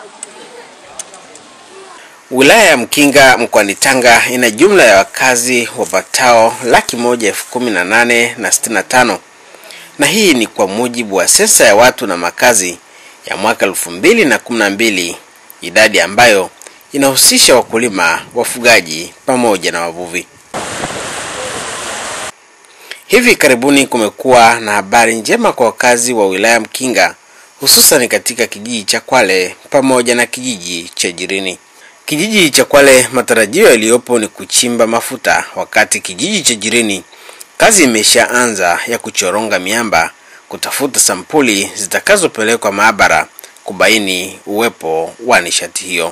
Wilaya ya Mkinga mkoani Tanga ina jumla ya wakazi wapatao laki moja elfu kumi na nane na sitini na tano na hii ni kwa mujibu wa sensa ya watu na makazi ya mwaka elfu mbili na kumi na mbili, idadi ambayo inahusisha wakulima, wafugaji pamoja na wavuvi. Hivi karibuni kumekuwa na habari njema kwa wakazi wa wilaya Mkinga, hususan katika kijiji cha Kwale pamoja na kijiji cha Jirini. Kijiji cha Kwale matarajio yaliyopo ni kuchimba mafuta, wakati kijiji cha Jirini kazi imeshaanza ya kuchoronga miamba, kutafuta sampuli zitakazopelekwa maabara kubaini uwepo wa nishati hiyo.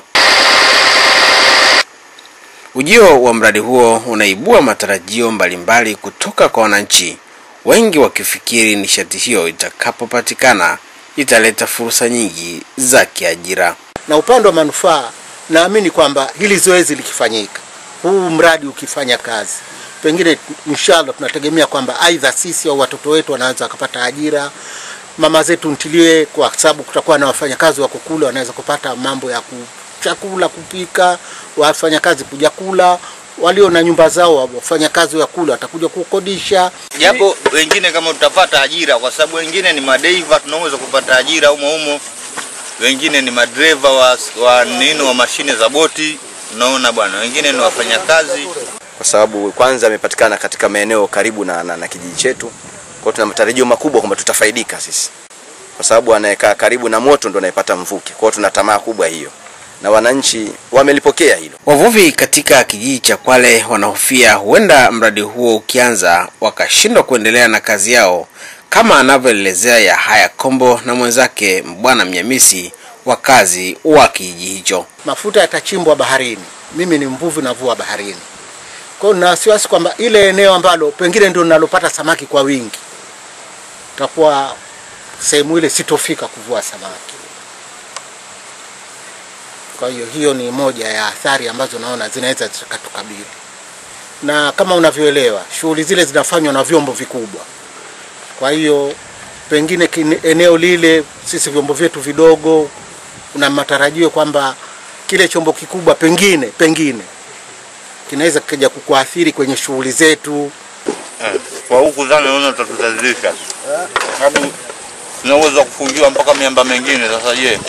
Ujio wa mradi huo unaibua matarajio mbalimbali kutoka kwa wananchi, wengi wakifikiri nishati hiyo itakapopatikana italeta fursa nyingi za kiajira. Na upande wa manufaa, naamini kwamba hili zoezi likifanyika, huu mradi ukifanya kazi, pengine inshallah tunategemea kwamba aidha sisi au watoto wetu wanaweza wakapata ajira, mama zetu ntilie, kwa sababu kutakuwa na wafanyakazi wa kukula, wanaweza kupata mambo ya ku chakula kupika, wafanyakazi kuja kula, walio na nyumba zao wafanyakazi wa kula watakuja kukodisha. japo wengine kama tutapata ajira, kwa sababu wengine ni madeiva, tunaweza kupata ajira humo humo, wengine ni madereva wa, wa nini wa mashine za boti, unaona bwana, wengine ni wafanyakazi. kwa sababu kwanza amepatikana katika maeneo karibu na, na, na kijiji chetu. Kwa hiyo tuna matarajio makubwa kwamba tutafaidika sisi, kwa sababu anayekaa karibu na moto ndo anayepata mvuke. Kwa hiyo tuna tamaa kubwa hiyo, na wananchi wamelipokea hilo. Wavuvi katika kijiji cha Kwale wanahofia huenda mradi huo ukianza wakashindwa kuendelea na kazi yao, kama anavyoelezea Yahaya Kombo na mwenzake Bwana Mnyamisi, wakazi wa kijiji hicho. Mafuta yatachimbwa baharini, mimi ni mvuvi navua baharini. Kwa hiyo nina wasiwasi kwamba ile eneo ambalo pengine ndio ninalopata samaki kwa wingi, takuwa sehemu ile sitofika kuvua samaki. Kwa hiyo hiyo ni moja ya athari ambazo naona zinaweza zikatukabili, na kama unavyoelewa shughuli zile zinafanywa na vyombo vikubwa. Kwa hiyo pengine kine- eneo lile sisi vyombo vyetu vidogo, una matarajio kwamba kile chombo kikubwa pengine pengine kinaweza kikaja kukuathiri kwenye shughuli zetu. Eh, Kwa huku zana naona tutatuzalisha, sababu tunaweza kufungiwa mpaka miamba mengine. Sasa je,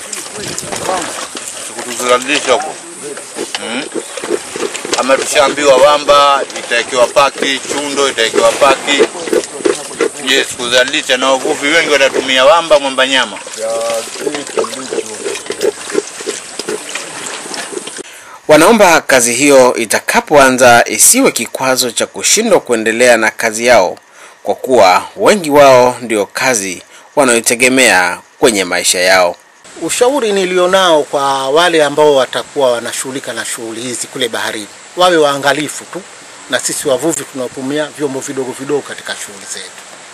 sikutuzalisha huko hmm? Ama tushaambiwa Wamba itawekewa paki, Chundo itawekewa paki. Je, sikuzalisha na wavuvi wengi watatumia Wamba, mwamba nyama. Wanaomba kazi hiyo itakapoanza isiwe kikwazo cha kushindwa kuendelea na kazi yao, kwa kuwa wengi wao ndio kazi wanayoitegemea kwenye maisha yao. Ushauri nilionao kwa wale ambao watakuwa wanashughulika na shughuli hizi kule baharini, wawe waangalifu tu, na sisi wavuvi tunaotumia vyombo vidogo vidogo katika shughuli zetu,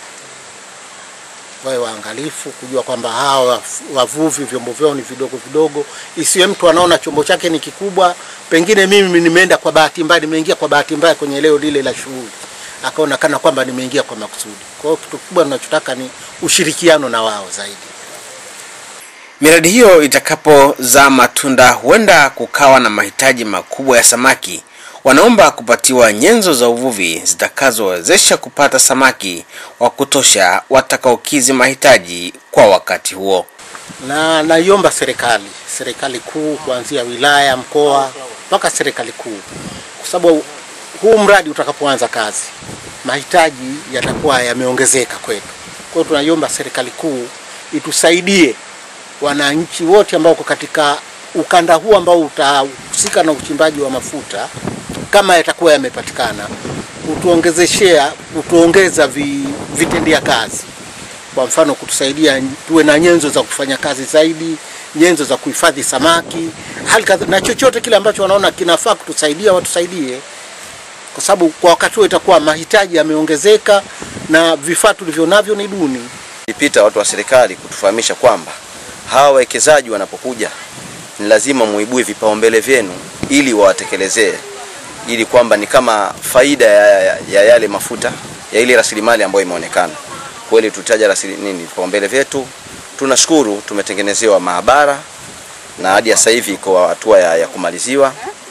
wawe waangalifu kujua kwamba hawa wavuvi vyombo vyao ni vidogo vidogo, isiwe mtu anaona chombo chake ni kikubwa. Pengine mimi nimeenda kwa bahati mbaya, nimeingia kwa bahati mbaya kwenye eneo lile la shughuli, akaona kana kwamba nimeingia kwa makusudi. Kwa hiyo kitu kikubwa tunachotaka ni ushirikiano na wao zaidi. Miradi hiyo itakapozaa matunda, huenda kukawa na mahitaji makubwa ya samaki. Wanaomba kupatiwa nyenzo za uvuvi zitakazowezesha kupata samaki wa kutosha watakaokizi mahitaji kwa wakati huo. na naiomba serikali serikali kuu kuanzia wilaya, mkoa mpaka serikali kuu, kwa sababu huu mradi utakapoanza kazi mahitaji yatakuwa yameongezeka kwetu. Kwa hiyo tunaiomba serikali kuu itusaidie wananchi wote ambao wako katika ukanda huu ambao utahusika na uchimbaji wa mafuta, kama yatakuwa yamepatikana, kutuongezeshea kutuongeza vi, vitendea kazi kwa mfano kutusaidia tuwe na nyenzo za kufanya kazi zaidi, nyenzo za kuhifadhi samaki, hali kadha- na chochote kile ambacho wanaona kinafaa kutusaidia watusaidie, kwa sababu kwa wakati huo itakuwa mahitaji yameongezeka na vifaa tulivyo navyo ni duni. Ilipita watu wa serikali kutufahamisha kwamba hawa wawekezaji wanapokuja ni lazima muibue vipaumbele vyenu ili wawatekelezee, ili kwamba ni kama faida ya, ya, ya yale mafuta ya ile rasilimali ambayo imeonekana kweli. Tutaja rasili nini vipaumbele vyetu. Tunashukuru tumetengenezewa maabara na hadi ya sasa hivi iko hatua ya, ya kumaliziwa,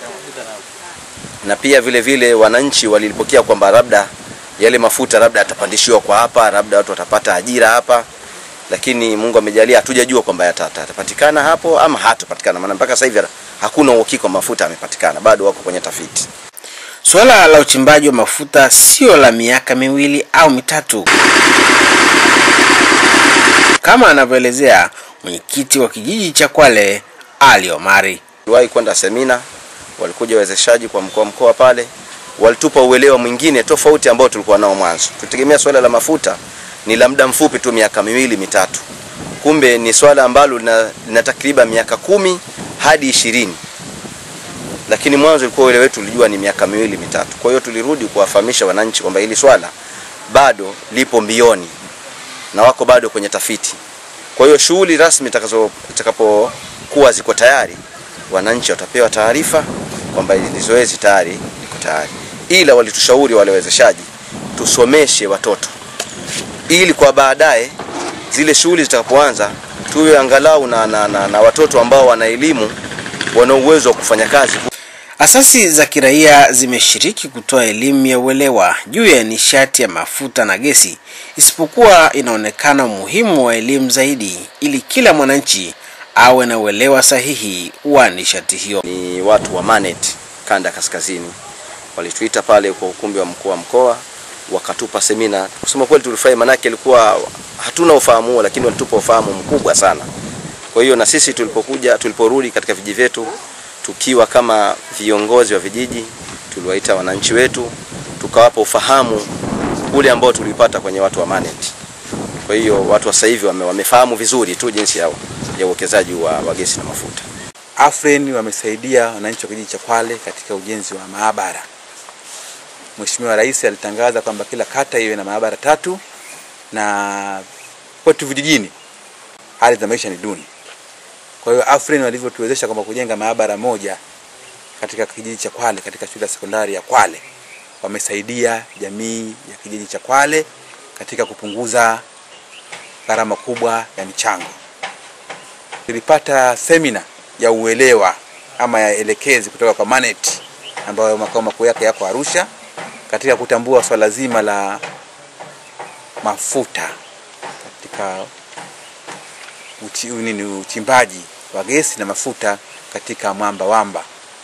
na pia vile vile wananchi walilipokea kwamba labda yale mafuta labda yatapandishiwa kwa hapa, labda watu watapata ajira hapa, lakini Mungu amejalia, hatujajua kwamba yata- yatapatikana hapo ama hatapatikana, maana mpaka sasa hivi hakuna uhakika wa mafuta yamepatikana, bado wako kwenye tafiti. Suala la uchimbaji wa mafuta sio la miaka miwili au mitatu, kama anavyoelezea mwenyekiti wa kijiji cha Kwale Ali Omari. Tuliwahi kwenda semina, walikuja wawezeshaji kwa mkoa mkoa pale, walitupa uelewa mwingine tofauti ambao tulikuwa nao mwanzo. Tulitegemea swala la mafuta ni la muda mfupi tu, miaka miwili mitatu, kumbe ni swala ambalo lina, lina takriban miaka kumi hadi ishirini lakini mwanzo ilikuwa uelewa wetu tulijua ni miaka miwili mitatu. Kwa hiyo tulirudi kuwafahamisha wananchi kwamba hili swala bado lipo mbioni na wako bado kwenye tafiti. Kwa hiyo shughuli rasmi itakazo- itakapokuwa ziko tayari, wananchi watapewa taarifa kwamba hili zoezi tayari liko tayari, ila walitushauri wale wawezeshaji tusomeshe watoto ili kwa baadaye zile shughuli zitakapoanza tuwe angalau na, na, na, na watoto ambao wana elimu wana uwezo wa kufanya kazi Asasi za kiraia zimeshiriki kutoa elimu ya uelewa juu ya nishati ya mafuta na gesi, isipokuwa inaonekana umuhimu wa elimu zaidi ili kila mwananchi awe na uelewa sahihi wa nishati hiyo. ni watu wa Manet kanda ya kaskazini walituita pale kwa ukumbi wa mkuu wa mkoa wakatupa semina. Kusema kweli tulifurahi, manake ilikuwa hatuna ufahamu huo, lakini walitupa ufahamu mkubwa sana. Kwa hiyo na sisi tulipokuja, tuliporudi katika vijiji vyetu tukiwa kama viongozi wa vijiji, tuliwaita wananchi wetu tukawapa ufahamu ule ambao tulipata kwenye watu wa Manet. Kwa hiyo watu wa sasa hivi wame, wamefahamu vizuri tu jinsi ya ya uwekezaji wa, wa gesi na mafuta. Afren wamesaidia wananchi wa kijiji cha Kwale katika ujenzi wa maabara. Mheshimiwa Rais alitangaza kwamba kila kata iwe na maabara tatu, na kwetu vijijini hali za maisha ni duni. Kwa hiyo Afren walivyotuwezesha kwamba kujenga maabara moja katika kijiji cha Kwale, katika shule ya sekondari ya Kwale, wamesaidia jamii ya kijiji cha Kwale katika kupunguza gharama kubwa ya michango. Tulipata semina ya uelewa ama ya elekezi kutoka kwa Manet ambayo makao makuu yake yako Arusha katika kutambua swala zima la mafuta katika uchi, nini, uchimbaji wa gesi na mafuta katika mwamba wamba.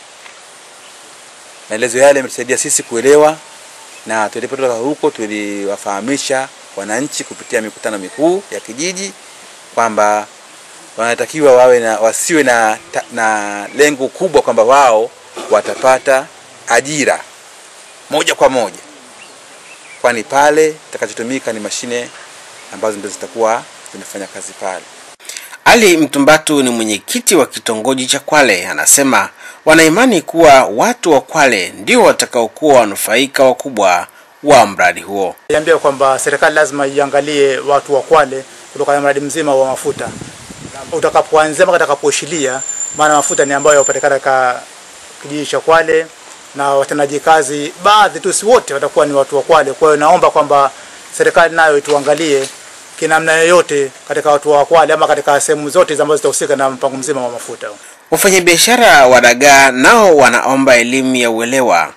Maelezo yale yametusaidia sisi kuelewa, na tulipotoka huko tuliwafahamisha wananchi kupitia mikutano mikuu ya kijiji kwamba wanatakiwa wawe na wasiwe na, ta- na lengo kubwa kwamba wao watapata ajira moja kwa moja, kwani pale itakachotumika ni mashine ambazo ndio zitakuwa zinafanya kazi pale. Ali Mtumbatu ni mwenyekiti wa kitongoji cha Kwale, anasema wanaimani kuwa watu wa Kwale ndio watakaokuwa wanufaika wakubwa wa mradi huo. Niambia kwamba serikali lazima iangalie watu wa Kwale kutokana na mradi mzima wa mafuta utakapoanzia mpaka utakapoishilia, maana mafuta ni ambayo yapatikana katika kijiji cha Kwale na watendaji kazi baadhi tu, si wote watakuwa ni watu wa Kwale. Kwa hiyo naomba kwamba serikali nayo ituangalie kinamna yoyote katika watu wa Kwale ama katika sehemu zote ambazo zitahusika na mpango mzima wa mafuta. Wafanyabiashara wa dagaa nao wanaomba elimu ya uelewa.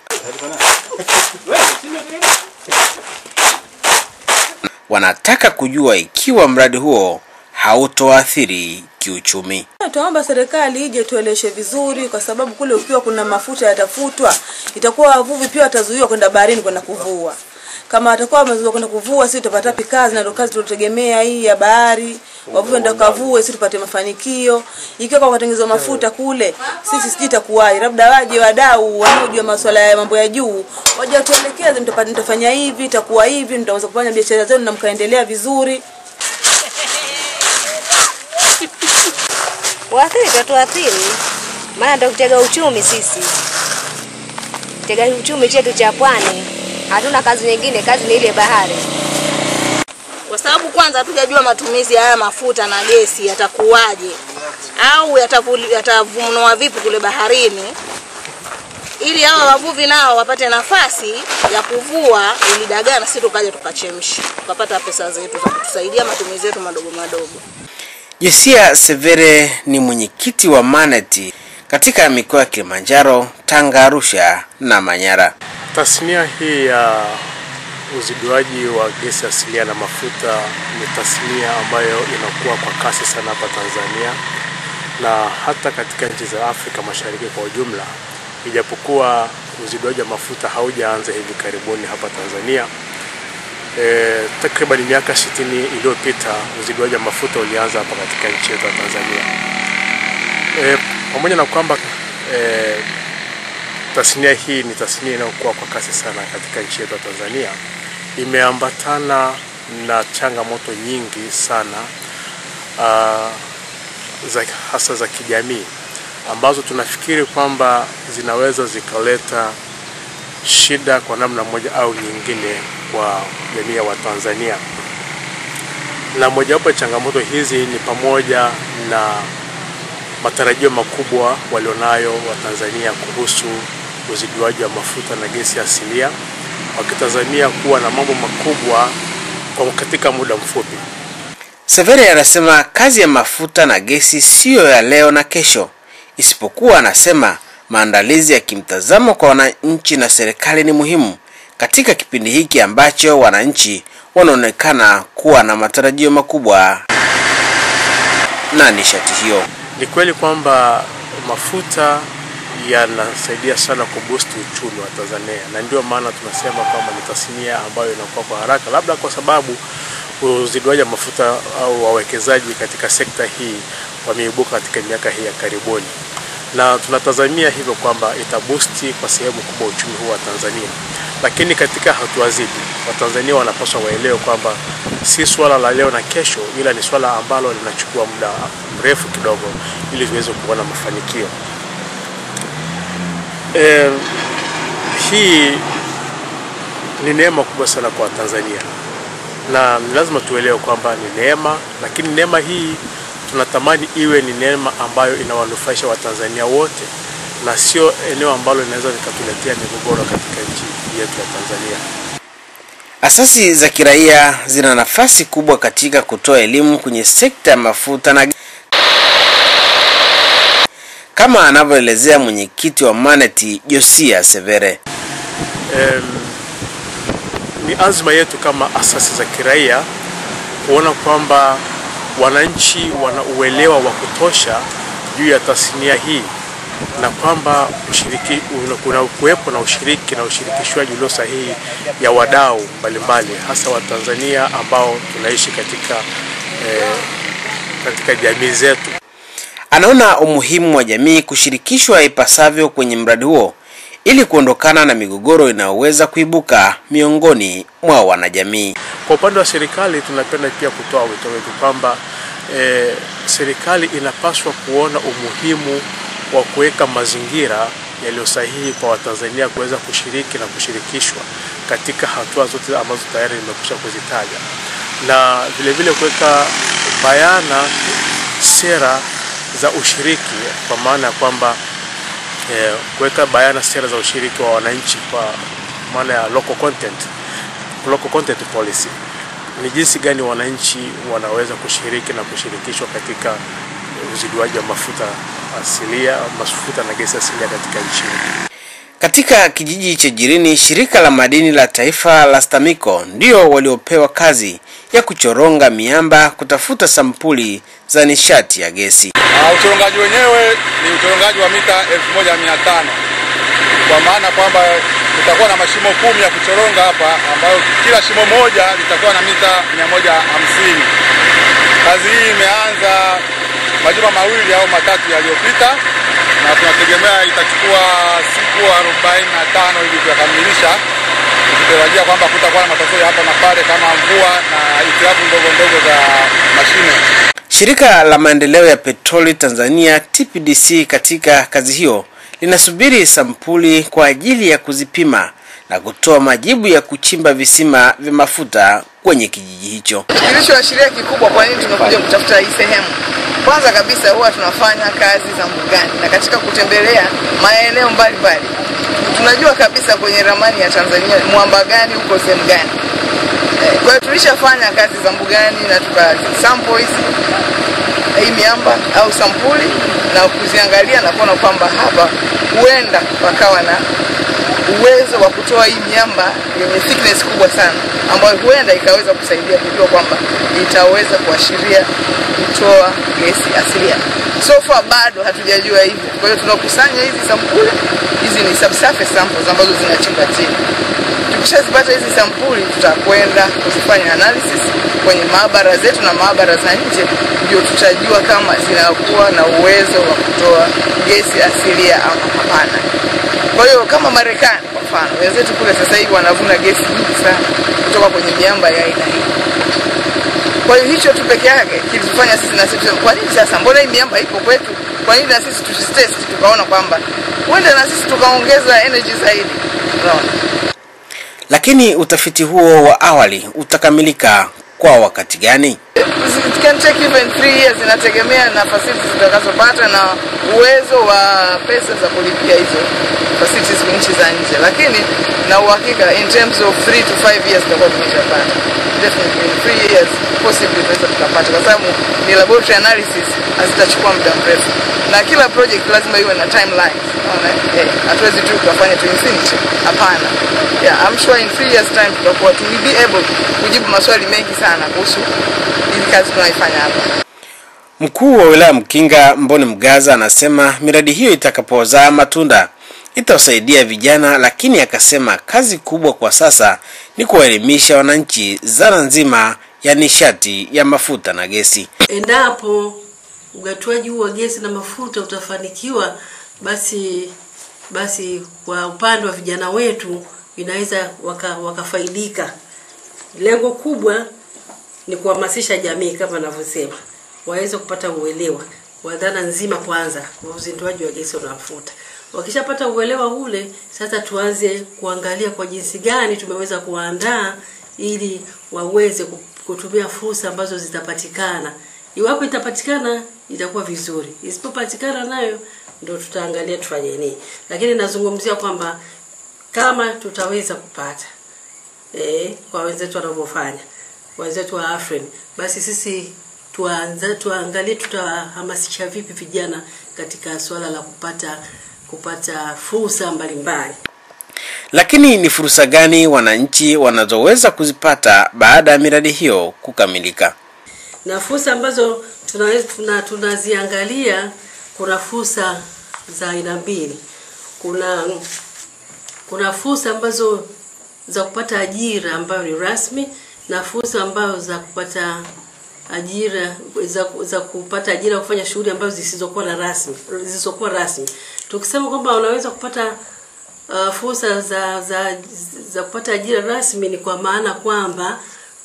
Wanataka kujua ikiwa mradi huo hautoathiri kiuchumi. Tunaomba serikali ije tueleshe vizuri, kwa sababu kule ukiwa kuna mafuta yatafutwa, itakuwa wavuvi pia watazuiwa kwenda baharini kwenda kuvua. Kama watakuwa wamezuiwa kwenda kuvua, sisi tutapata wapi kazi? Na ndio kazi tunategemea hii ya bahari, wavuvi ndio kavue, sisi tupate mafanikio. Ikiwa kwa kutengenezwa mafuta kule, sisi sijui itakuwaje, labda waje wadau wanaojua masuala ya mambo ya juu, waje watuelekeze, mtapa- mtafanya hivi, itakuwa hivi, mtaweza kufanya biashara zenu na mkaendelea vizuri. Waathiri tatuathiri, maana ndio kitega uchumi sisi, kitega uchumi chetu cha pwani. Hatuna kazi nyingine, kazi ni ile bahari. kwa sababu kwanza hatujajua matumizi ya haya mafuta na gesi yatakuwaje au yatavuli- yatavunwa vipi kule baharini, ili hawa wavuvi nao wapate nafasi ya kuvua ili dagaa na sisi tukaja tukachemsha tukapata pesa zetu za kutusaidia matumizi yetu madogo madogo. Josia Severe ni mwenyekiti wa Maneti katika mikoa ya Kilimanjaro, Tanga, Arusha na Manyara. Tasnia hii ya uziduaji wa gesi asilia na mafuta ni tasnia ambayo inakuwa kwa kasi sana hapa Tanzania na hata katika nchi za Afrika Mashariki kwa ujumla, ijapokuwa uziduaji wa mafuta haujaanza hivi karibuni hapa Tanzania. E, takriban miaka 60 iliyopita uziduaji wa mafuta ulianza hapa katika nchi yetu ya Tanzania. E, pamoja na kwamba e, tasnia hii ni tasnia inayokuwa kwa kasi sana katika nchi yetu ya Tanzania, imeambatana na changamoto nyingi sana uh, za, hasa za kijamii ambazo tunafikiri kwamba zinaweza zikaleta shida kwa namna moja au nyingine kwa jamii ya Watanzania, na mojawapo ya changamoto hizi ni pamoja na matarajio makubwa walionayo Watanzania kuhusu uziduaji wa mafuta na gesi asilia, wakitazamia kuwa na mambo makubwa kwa katika muda mfupi. Severe anasema kazi ya mafuta na gesi siyo ya leo na kesho, isipokuwa anasema maandalizi ya kimtazamo kwa wananchi na serikali ni muhimu katika kipindi hiki ambacho wananchi wanaonekana kuwa na matarajio makubwa na nishati hiyo. Ni kweli kwamba mafuta yanasaidia sana kuboost uchumi wa Tanzania, na ndio maana tunasema kwamba ni tasnia ambayo inakuwa kwa haraka, labda kwa sababu uziduaji wa mafuta au wawekezaji katika sekta hii wameibuka katika miaka hii ya karibuni, na tunatazamia hivyo kwamba itabusti kwa sehemu kubwa uchumi huu wa Tanzania. Lakini katika hatua zidi, Watanzania wanapaswa waelewe kwamba si swala la leo na kesho, ila ni swala ambalo linachukua muda mrefu kidogo ili tuweze kuona mafanikio. E, hii ni neema kubwa sana kwa Tanzania na ni lazima tuelewe kwamba ni neema, lakini neema hii tunatamani iwe ni neema ambayo inawanufaisha Watanzania wote na sio eneo ambalo linaweza likatuletea migogoro katika nchi yetu ya Tanzania. Asasi za kiraia zina nafasi kubwa katika kutoa elimu kwenye sekta ya mafuta na kama anavyoelezea mwenyekiti wa Maneti Josia Severe. Em, ni azma yetu kama asasi za kiraia kuona kwamba wananchi wana uelewa wa kutosha juu ya tasnia hii na kwamba ushiriki kuna kuwepo na ushiriki na ushirikishwaji ulio sahihi ya wadau mbalimbali hasa Watanzania ambao tunaishi katika eh, katika jamii zetu. Anaona umuhimu wa jamii kushirikishwa ipasavyo kwenye mradi huo ili kuondokana na migogoro inayoweza kuibuka miongoni mwa wanajamii. Kwa upande wa serikali, tunapenda pia kutoa wito wetu kwamba e, serikali inapaswa kuona umuhimu wa kuweka mazingira yaliyo sahihi kwa Watanzania kuweza kushiriki na kushirikishwa katika hatua zote ambazo tayari nimekwisha kuzitaja, na vile vile kuweka bayana sera za ushiriki kwa maana ya kwamba eh, kuweka bayana sera za ushiriki wa wananchi kwa maana ya local content, local content policy ni jinsi gani wananchi wanaweza kushiriki na kushirikishwa katika uziduaji wa mafuta asilia, mafuta na gesi asilia katika nchi yetu. Katika kijiji cha Jirini, shirika la madini la taifa la STAMICO ndio waliopewa kazi ya kuchoronga miamba kutafuta sampuli za nishati ya gesi. Uh, uchorongaji wenyewe ni uchorongaji wa mita 1500 kwa maana kwamba tutakuwa na mashimo kumi ya kuchoronga hapa, ambayo kila shimo moja litakuwa na mita 150. Kazi hii imeanza majuma mawili au matatu yaliyopita, na tunategemea itachukua siku 45 ili kuyakamilisha, tukitarajia kwamba kutakuwa na matatizo ya hapa na pale kama mvua na hitilafu ndogo ndogo za mashine. Shirika la maendeleo ya petroli Tanzania TPDC katika kazi hiyo linasubiri sampuli kwa ajili ya kuzipima na kutoa majibu ya kuchimba visima vya mafuta kwenye kijiji hicho. Kilichoashiria kikubwa kwa nini tumekuja kutafuta hii sehemu, kwanza kabisa huwa tunafanya kazi za mbugani na katika kutembelea maeneo mbalimbali, tunajua kabisa kwenye ramani ya Tanzania mwamba gani uko sehemu gani. Eh, Kwa hiyo tulishafanya kazi za mbugani na tuka sample hizi hii miamba au sampuli na kuziangalia na kuona kwamba hapa huenda pakawa na uwezo wa kutoa hii miamba yenye thickness kubwa sana ambayo huenda ikaweza kusaidia kujua kwamba itaweza kuashiria kutoa gesi asilia. So far bado hatujajua hivyo. Kwa hiyo tunakusanya hizi sampuli, hizi ni subsurface samples ambazo zinachimba chini. Tukishazipata hizi sampuli, tutakwenda kuzifanya analysis kwenye maabara zetu na maabara za nje, ndio tutajua kama zinakuwa na uwezo wa kutoa gesi asilia ama hapana. Kwa hiyo kama Marekani kwa mfano, wenzetu kule sasa hivi wanavuna gesi nyingi sana kutoka kwenye miamba ya aina hii. Kwa hiyo hicho tu peke yake kilitufanya sisi na sisi tuseme, kwa nini sasa, mbona hii miamba ipo kwetu? Kwa nini na sisi tusitest tukaona kwamba huenda na sisi tukaongeza energy zaidi? Unaona? Lakini utafiti huo wa awali utakamilika kwa wakati gani? It can take even three years, inategemea na facilities zitakazopata na uwezo wa pesa za kulipia hizo facilities kwa nchi za nje, lakini na uhakika in terms of 3 to 5 years tutakuwa tumeshapata definitely in 3 years possibly tunaweza tukapata, kwa sababu ni laboratory analysis, hazitachukua muda mrefu, na kila project lazima iwe na timeline. Unaona, eh, hatuwezi tu tukafanya tu infinity, hapana. Yeah, I'm sure in 3 years time tutakuwa tu will be able kujibu maswali mengi sana kuhusu hii kazi tunaifanya hapa. Mkuu wa wilaya Mkinga Mboni Mgaza anasema miradi hiyo itakapozaa matunda itawasaidia vijana, lakini akasema kazi kubwa kwa sasa ni kuwaelimisha wananchi zana nzima ya nishati ya mafuta na gesi. Endapo ugatuaji huu wa gesi na mafuta utafanikiwa, basi basi kwa upande wa vijana wetu inaweza waka, wakafaidika. Lengo kubwa ni kuhamasisha jamii kama navyosema, waweze kupata uelewa wa dhana nzima kwanza wa uzinduaji wa gesi na mafuta. Wakishapata uelewa ule, sasa tuanze kuangalia kwa jinsi gani tumeweza kuwaandaa ili waweze ku- kutumia fursa ambazo zitapatikana. Iwapo itapatikana itakuwa vizuri, isipopatikana nayo ndo tutaangalia tufanye nini, lakini nazungumzia kwamba kama tutaweza kupata eh, kwa wenzetu wanavyofanya wenzetu wa Afrin, basi sisi tuanze tuangalie tutahamasisha vipi vijana katika suala la kupata kupata fursa mbalimbali. Lakini ni fursa gani wananchi wanazoweza kuzipata baada ya miradi hiyo kukamilika? na fursa ambazo tunaweza tuna, tunaziangalia kuna fursa za aina mbili kuna kuna fursa ambazo za kupata ajira ambayo ni rasmi na fursa ambazo za kupata ajira za, za kupata ajira kufanya shughuli ambazo zisizokuwa na rasmi zisizokuwa rasmi tukisema kwamba unaweza kupata uh, fursa za, za za kupata ajira rasmi ni kwa maana kwamba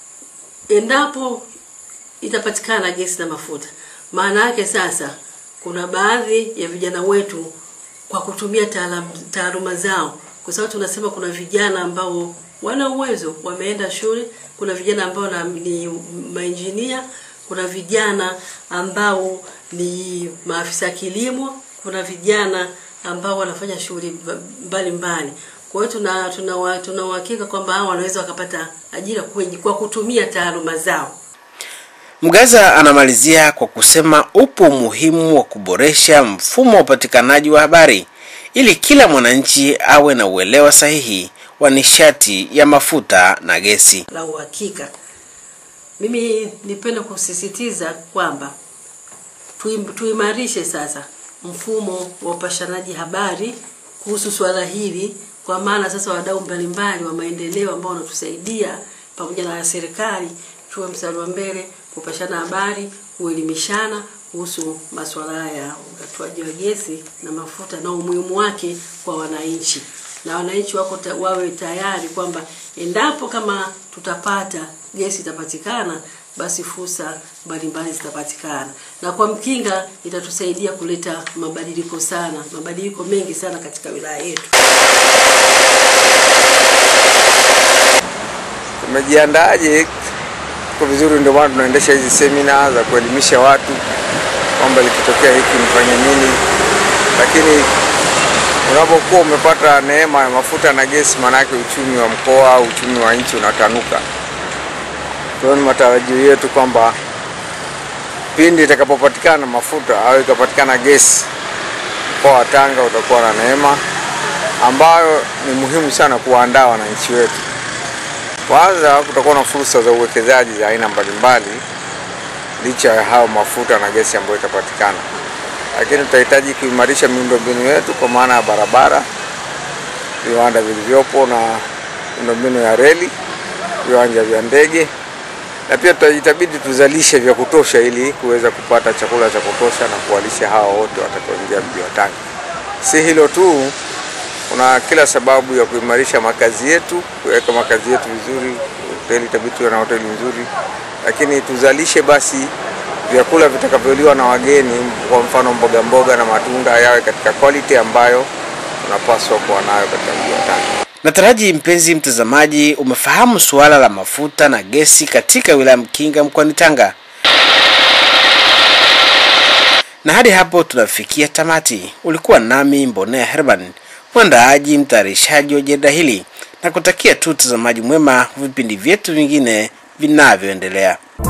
endapo itapatikana gesi na mafuta. Maana yake sasa, kuna baadhi ya vijana wetu kwa kutumia taalam- taaluma zao, kwa sababu tunasema kuna vijana ambao wana uwezo, wameenda shule, kuna vijana ambao na, ni mainjinia, kuna vijana ambao ni maafisa kilimo, kuna vijana ambao wanafanya shughuli mba- mbalimbali. Kwa hiyo tuna tuna wa- tuna uhakika kwamba hao wanaweza wakapata ajira kwenye, kwa kutumia taaluma zao. Mgaza anamalizia kwa kusema upo umuhimu wa kuboresha mfumo wa upatikanaji wa habari ili kila mwananchi awe na uelewa sahihi wa nishati ya mafuta na gesi. la uhakika. Mimi nipende kusisitiza kwamba tuim- tuimarishe sasa mfumo wa upashanaji habari kuhusu swala hili, kwa maana sasa wadau mbalimbali wa maendeleo ambao wanatusaidia pamoja na serikali tuwe mstari wa mbele kupashana habari, kuelimishana kuhusu masuala ya ugatuaji wa gesi na mafuta na umuhimu wake kwa wananchi, na wananchi wako ta, wawe tayari kwamba endapo kama tutapata gesi itapatikana, basi fursa mbalimbali zitapatikana, na kwa Mkinga itatusaidia kuleta mabadiliko sana, mabadiliko mengi sana katika wilaya yetu. Tumejiandaaje? Kwa vizuri, ndio maana tunaendesha hizi semina za kuelimisha watu kwamba likitokea hiki mfanye nini, lakini unapokuwa umepata neema ya mafuta na gesi, maanake uchumi wa mkoa au uchumi wa nchi unatanuka. Kwa hiyo ni matarajio yetu kwamba pindi itakapopatikana mafuta au ikapatikana gesi, mkoa wa Tanga utakuwa na neema ambayo ni muhimu sana kuwaandaa wananchi wetu. Kwanza, kutakuwa na fursa za uwekezaji za aina mbalimbali licha ya hayo mafuta na gesi ambayo itapatikana, lakini tutahitaji kuimarisha miundombinu yetu kwa maana ya barabara, viwanda vilivyopo na miundombinu ya reli, viwanja vya ndege, na pia tutajitabidi tuzalishe vya kutosha ili kuweza kupata chakula cha kutosha na kuwalisha hawa wote watakaoingia mji wa Tanga. Si hilo tu, kuna kila sababu ya kuimarisha makazi yetu, kuweka makazi yetu vizuri. Hoteli itabidi tuwe na hoteli nzuri, lakini tuzalishe basi vyakula vitakavyoliwa na wageni, kwa mfano mboga mboga na matunda yawe katika quality ambayo tunapaswa kuwa nayo katika mji wa Tanga. Nataraji mpenzi mtazamaji, umefahamu suala la mafuta na gesi katika wilaya Mkinga mkoani Tanga, na hadi hapo tunafikia tamati. Ulikuwa nami Mbonea Herman, mwandaaji mtayarishaji wa jarida hili, na kutakia tu utazamaji mwema wa vipindi vyetu vingine vinavyoendelea.